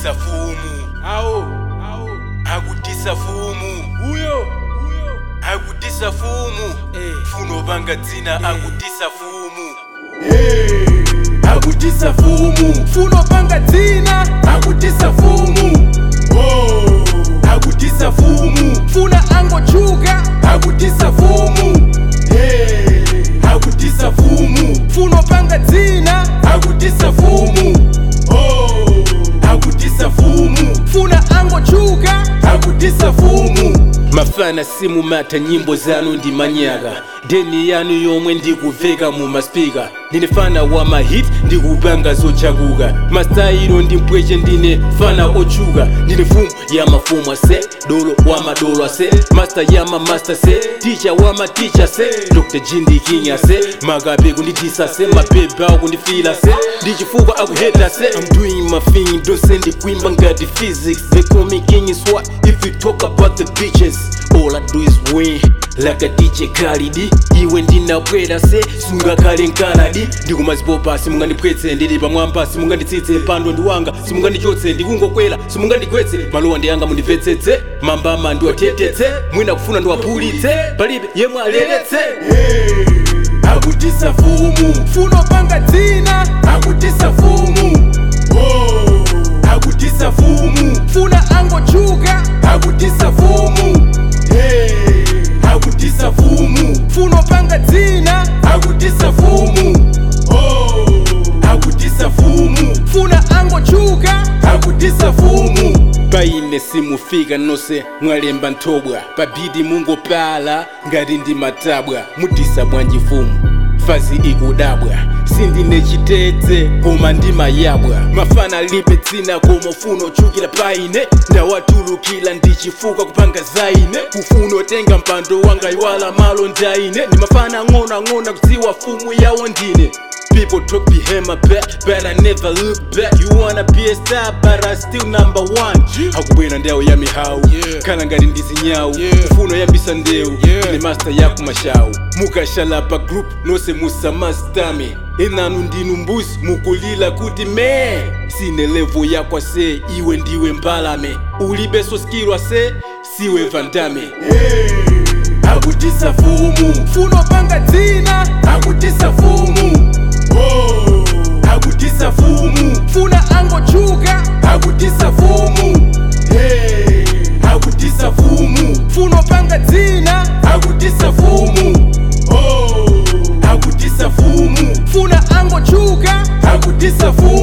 akutisa fumu awo awo akutisa fumu uyo uyo akutisa fumu Eh. funo panga dzina akutisa fumu akutisa fumu funo panga dzina akutisa fumu Oh. akutisa fumu funa angochuka akutisa fumu Hey. akutisa fumu funo panga dzina akutisa fumu Oh. akutisa fumu funa angochuka akutisa fumu mafana simumata nyimbo zanu ndi manyaka deni yanu yomwe ndikuveka mu maspika ndine fana wa mahit ndikupanga zochakuka mastayilo ndi mpweche ndine fana ochuka ndine fumu ya mafumu ase dolo wa madolo ase master ya mamasta se ticha wa maticha se dr jindi king ase makape kunditisa se mabebe akundifila se ndichifukwa akuheta se i'm doing my thing don't send kuimba ngati physics they call me king is what if you talk about the bitches all i do is win like a dj khalidi iwe ndinabwera se sungakhale nkanadi ndikumazipopa simungandipwetse ndili pamwamba simunganditsitse pando ndiwanga simungandichotse ndikungokwera simungandigwetse malowa ndiyanga mundimvetsetse mambama ndiwatetetse mwina kufuna ndiwaphulitse palibe yemwe aleletse akutisa fumu funo panga dzina akutisa fumu Oh. akutisa fumu funa angochuka akutisa fumu Hey. akutisa fumu funo panga dzina akutisa fumu Oh. akutisa fumu funa angochuka akutisa fumu paine simufika nonse mwalemba nthobwa pabidi mungopala ngati ndi matabwa mudisa bwanji fumu fazi ikudabwa sindine chitedze koma ndimayabwa mafana libe dzina koma ufuna ochukira paine ndawatulukira ndichifuka kupanga zaine kufuna otenga mpando wanga iwala malo ndaine ndimafana ang'onoang'ono kudziwa fumu yawo ndine People talk behind my back, but I never look back. You wanna be a star, but I still number one. Hakubwera ndao ya mihawu Yeah. kana ngati ndizinyawu Yeah. ufuno yambisa ndewu Yeah. ine master yaku mashawu mukashala pa group nonse musamastame enanu ndinu mbuzi mukulila kuti me sine levo yakwa se iwe ndiwe mbalame ulibe soskilwa se siwe vandame akutisa fumu funo panga dzina akutisa fumu Oh. akutisa fumu funa angochuka akutisa fumu Hey. akutisa fumu funo panga dzina akutisa fumu Oh. akutisa fumu funa angochuka akutisa fumu